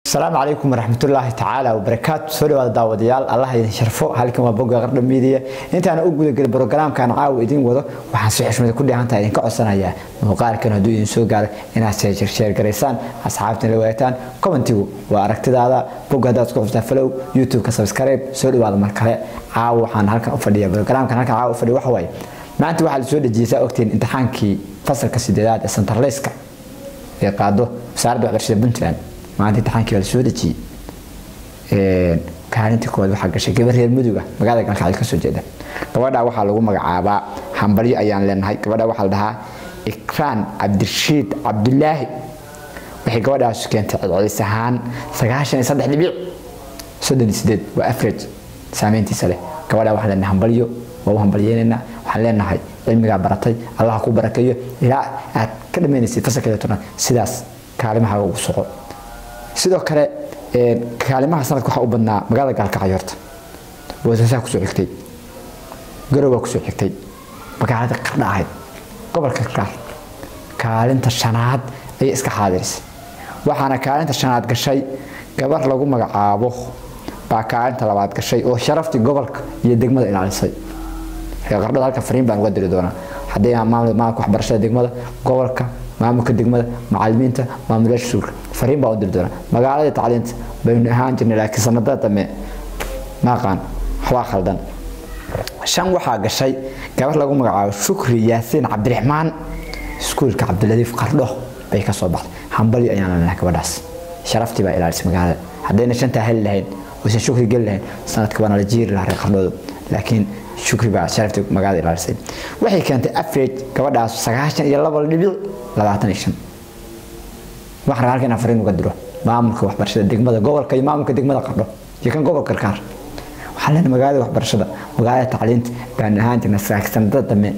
asalaamu calaykum waraxmatullaahi tacaala wabarakaatu soo dhawaada daawadayaal allah idin sharfo halkan waa bogga qardha miidiya intaana u gudagelin brogaraamkan caawa idin wado waxaan si xushmada ku dheehantaha idinka codsanayaa muuqaalkan hadduu idin soo gaaro inaad sheer garaysaan asxaabtan la wadaagtaan commentigu waa aragtidaada bogga haddaad isku xustaa falow youtube-ka subscribe soo dhawaada mar kale caawa waxaan halkan u fadhiya brogaraamkan halkan caawa u fadhiya waxa waaye maanta waxaa la soo dhejiyey saa ogtiin imtixaankii fasalka sideedaad ee santarleyska ee qaado wasaaradda waxbarashada puntland maanta imtixaankii waa la soo dejiyey kaalinta koowaad waxaa gashay gabar reer muduga magaalada galkacyo kasoo jeeda gabadha waxaa lagu magacaabaa hambalyo ayaan leenahay gabadha waxaa la dhahaa ikraan cabdirashiid cabdulaahi waxay gabadhaas keentay celcelis ahaan sagaashan iyo saddex dhibic soddon iyo sideed waa average saameyntiisa leh gabadha waxaan leenahay hambalyo waa u hambalyeynaynaa waxaan leenahay cilmigaa baratay allaha ku barakeeyo ilaa aad ka dhammaynaysay fasalkeeda toban sidaas kaalimaha ugu soco sidoo kale kaalimaha sanadka waxaa u badnaa magaalada gaalkacyo horta boosaasaa kusoo xigtay garowaa kusoo xigtay magaalada qardha ahayd gobolka karkaar kaalinta shanaad ayay iska xaadirisay waxaana kaalinta shanaad gashay gabar lagu magacaabo baa kaalinta labaad gashay oo sharaftii gobolka iyo degmada ilaalisay reer qardhada halka fariin baan uga diri doonaa haddii maamulka waxbarashada degmada gobolka maamulka degmada macalimiinta maamulayaasha suulka fariin baa u diri doonaa magaalada tacliinta baynu ahaan jirnay laakiin sanadada dambe maaqaan waxbaa khaldan shan waxaa gashay gabar lagu magacaabo shukri yaasiin cabdiraxmaan iskuulka cabdiladiif qardho bay ka soo baxday hambalyo ayaan leenahay gabadhaas sharaftii baa ilaalisay magaalada haddayna shantaa heli lahayn oysan shukri geli lahayn sanadka waana la jiiri lahaa reer qardhooda laakiin shukri baa sharaftii magaalada ilaalisay waxay keentay average gabadhaas sagaashan iyo laba dhibic labaatan iyo shan waxaan rabaa halkan inaan fariin uga diro maamulka waxbarashada degmada gobolka iyo maamulka degmada qardho iyo kan gobolka karkaar waxaan leenahay magaalada waxbarashada magaalada tacliinta baan ahaan jirnay sanadada dambe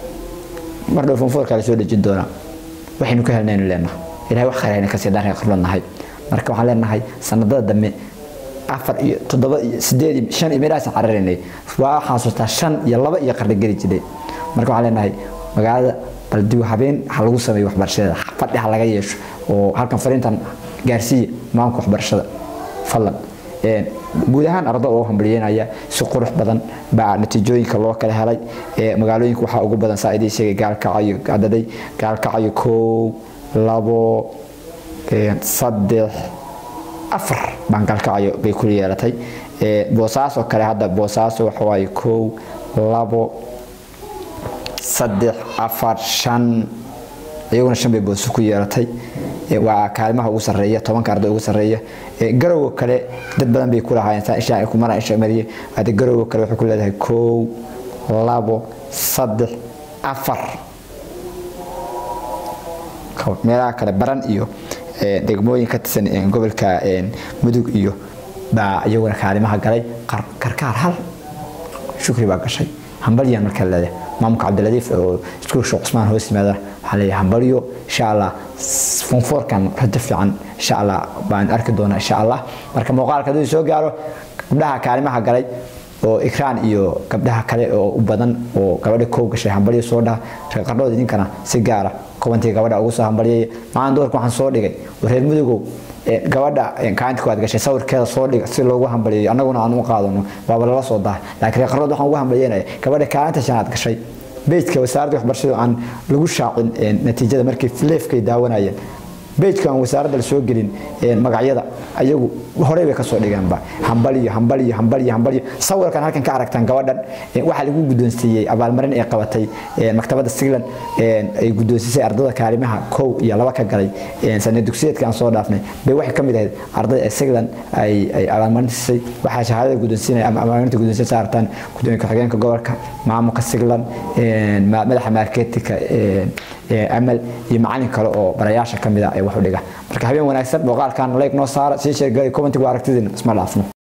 mar dhow fonfoorkaa la soo dhejin doonaa waxaynu ka helnaynu leenahay ilahay wax khayr hayna kasii dhan reer qardho nahay marka waxaan leenahay sanadada dambe afar iyo toddoba iyo sideed iyo shan iyo meelahaas cararaynay waa xasuustaa shan iyo laba iyo qardho geli jiray marka waxaan leenahay magaalada bal dib habeen ha lagu sameeyo waxbarashada fadhi ha laga yeesho oo halkan fariintan gaarsiiya maamulka waxbarashada fadlan guud ahaan ardo oo hambalyeynaya si qurux badan baa natiijooyinka loo kala helay magaalooyinka waxaa ugu badan saa idiin sheegay gaalkacayo adaday gaalkacayo kow labo saddex afar baan gaalkacayo bay ku yeelatay boosaaso kale hadda boosaaso waxawaaye kow labo saddex afar shan iyaguna shan bay booso ku yeelatay waa kaalimaha ugu sarreeya tobanka arday ugu sarreeya garowga kale dad badan bay ku lahaayeen saa isha kumana isha mariye hada garowga kale waxay ku leedahay kow labo saddex afar meelaha kale baran iyo degmooyin ka tirsan gobolka mudug iyo baa iyaguna kaalimaha galay karkaar hal shukri baa gashay hambalyan marka leedahay maamulka cabdiladiif oo iskuul sheekh cusmaan hoos yimaada waxaa leeyahay hambalyo insha allah fonfoorkan rajo fiican insha allah baan arki doonaa insha allah marka muuqaalka hadduu soo gaaro gabdhaha kaalimaha galay oo ikraan iyo gabdhaha kale oo u badan oo gabadha kow gashay hambalyo soo dhaha reer qardhood idinkana si gaara kubantii gabadha ugu soo hambalyaya maalin doorka waxaan soo dhigay reer mudugow gabadha kaalinta koowaad gashay sawirkeeda soo dhiga si loogu hambalyeeyo annaguna aan u qaadano waaba lala soo dahay laakiin reer qardhood waxaan ugu hambalyeynaya gabadha kaalinta shanaad gashay bejka wasaaradda waxbarashada aan lagu shaacin natiijada markay leefkay daawanayeen bejka aan wasaaradda la soo gelin magacyada ayagu horey bay kasoo dhigeenba hambaliyo hambaliyo hambaliyo hambaliyo sawirkan halkan ka aragtaan gabadhan waxaa lagu guddoonsiiyey abaalmarin ay qabatay maktabadda sigland ay guddoonsisay ardada kaalimaha kow iyo laba ka galay sanad dugsiyeedka aan soo dhaafnay bay waxay ka mid ahayd ardada ee sigland ay abaalmarin siisay waxaa shahaadada guddoonsiinaya ama abaalmarinta guddoonsiin saartaan gudoomiye ku-xigeenka gobolka maamulka sigland madaxa marketinka amal iyo macalin kale oo barayaasha ka mid ah ee wax u dhiga marka habeen wanaagsan muuqaalkan like noo saara sii sheergalay commentigu aragtidiina isma dhaafno